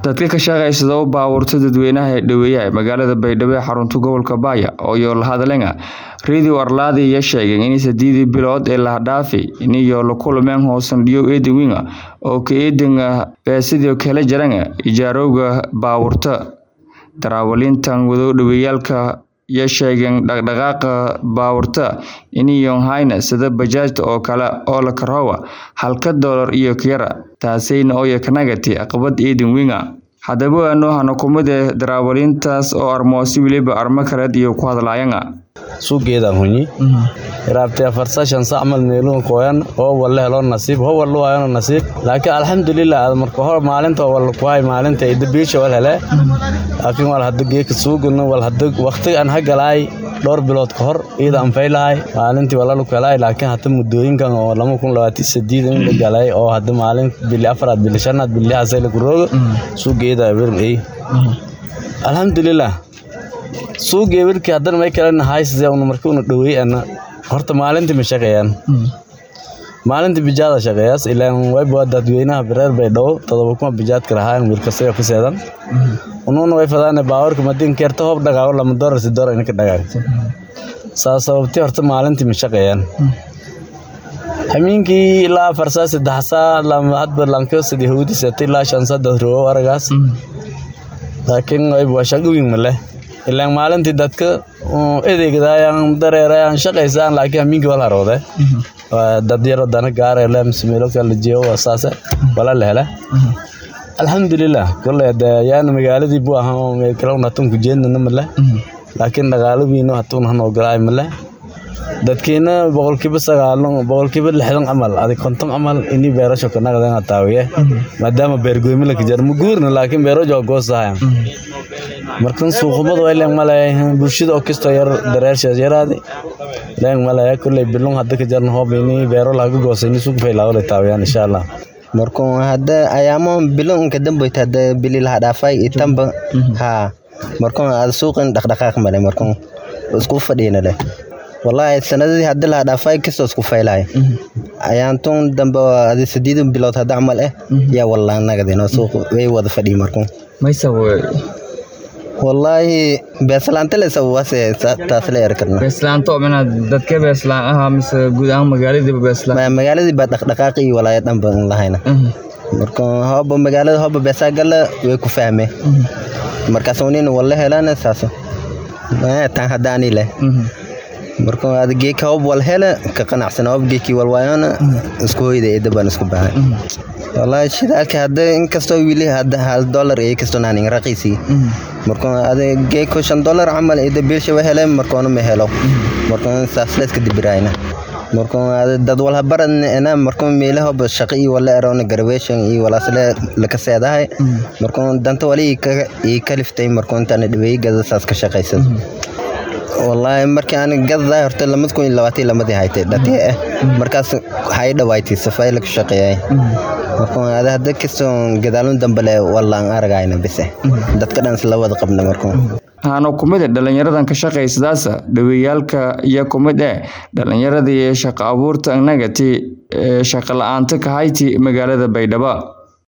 dadka ka shaqaysada u baabuurta dadweynaha ee dhaweeyaha magaalada baydhabo ee xarunta gobolka baaya oo iyo lahadlenga radio arlaadi iyo sheegeen in sideedii bilood ee lahadhaafi iniyo la kulmeen hoosan dhiyo eedin winga oo ka eedinga beesidii kala jaranga ijaarowga baabuurta daraawalintan wado dhaweeyaalka iyo sheegeen dhaqdhaqaaqa baabuurta iniyon hayna sida bajaajta oo kale oo la karoowa halka doolar iyo kiyara taasayna oya kanagati aqbad eedin winga haddaba waano hana kumide daraawalintaas oo armoosi weliba armo kaleed iyo ku hadlaayanga suugeedaan hunyi iraabtee afarsa shan sac mal meeluun kooyan oo walle helo nasiib ho wallu waayano nasiib laakiin alxamdulilah ad marka hor maalinta wal kuhay maalinta ida biisha wal hele laakiin wal hadda geeka suugano wal hadda waqti aan hagalaay dhowr bilood ka hor iyada aan faylahay maalintii walalu kalaay laakiin hadda muddooyinkan oo lama kun labaatan sideed in la galay oo hadda maalin bili afaraad bili shanaad bili hasay la kurooga suugeeda abirin ay alxamdulilah suuga ebirkii haddana may kalena haysase una marka una dhaweey ana horta maalintii ma shaqeeyaan maalintii bijaada shaqeeyaas ilaan wayba dadweynaha bireer bay dhow todoba kuma bijaadka lahaan wiilkasaga ku seedan unuuna way fadaane baawarka madin keerta hoob dhagaago lama doolar si doolar inaka dhagaag saa sababtii horta maalintii ma shaqeeyaan hamiinkii ilaa afar saa saddex saa lama hadba lanka sidii hawdi seetay ilaa shan saa dad rogo aragaas laakiin wayba waa shaqo weyn ma leh ilaan maalintii dadka edeygadaayaan dareerayaan shaqaysaan laakiin hamiinkii wala harowde dad yaro dana gaarele mise meelo kala jeeyo waa saase wala la hele alxamdulilah kolley de yaana magaaladii bu ahaa meel kale un hatun ku jeednana male laakiin dhaqaalawiino hatun hanoo galaay male dadkiina boqolkiiba sagaalo boqolkiiba lixdan camal adig konton camal ini beerasho kanaqdan taawiye maadaama beergoymi la kajar muguurna laakiin beerojo goosahayan markan suuqumada way leeng maleeyahay bulshada oo kastoo yar dareershees yaraadi leeng maleeya kulley bilung hadda ka jarna hoob ini beero laga goosayni suuq faylaawada taawiyaan insha allah markuu hadda ayaamo bilo inka damboyta hadda bili laha dhaafay itanba haa markuu ad suuqin dhaqdhaqaaq male markuu isku fadhiina leh wallaahi sanadadii hadda laha dhaafay kastoo isku faylahay ayaantun dambe adi sideedan bilood hadda camal eh yaa wallaan nagadino suuq way wada fadhiyi markuu wallaahi beeslaanta le sababase taas la eri karna beeslaanto mina dadka beeslaan ahaa mise guud ahaan magaaladiiba beeslaan magaaladii baa dhaqdhaqaaqi iyo walaaya dhanba lahayna marka hooba magaalada hooba beesaa gala way ku fahme markaas unina walla helana saas tan haddaani leh marka ada geeka hoob wal hele ka qanacsan hoob geekii walwaayana isku hoyda eeda baan isku baahay wallaahi shidaalka hadda inkastoo wili hadda hal dollar iyo kastoo naanin raqiisii marka ada geeko shan dollar camal ida biilsha wa hele markoona ma helo marka saas la iska dibiraayna marka ada dad walha baradna marka meelahoba shaqo iyo wala erona graduation iyo walaasle laka seedahay marka danta wali ii kaliftay marka intaan dhaweeyey gada saas ka shaqaysada wallaahi markii aan gadaday horta lamad kun iyo labaatan lamadii haytay dhatee ah markaas hay dhawaaytay safay laga shaqeeyay marka ada hadda kastoo gadaalun dambale wallaan aragayna bise dadka dhan isla wada qabna marka haano kumid dhalinyaradan ka shaqaysadaasa dhaweeyaalka iyo kumid eh dhalinyaradii shaqo abuurta nagati ee shaqo la-aanta ka hayti magaalada baydhabo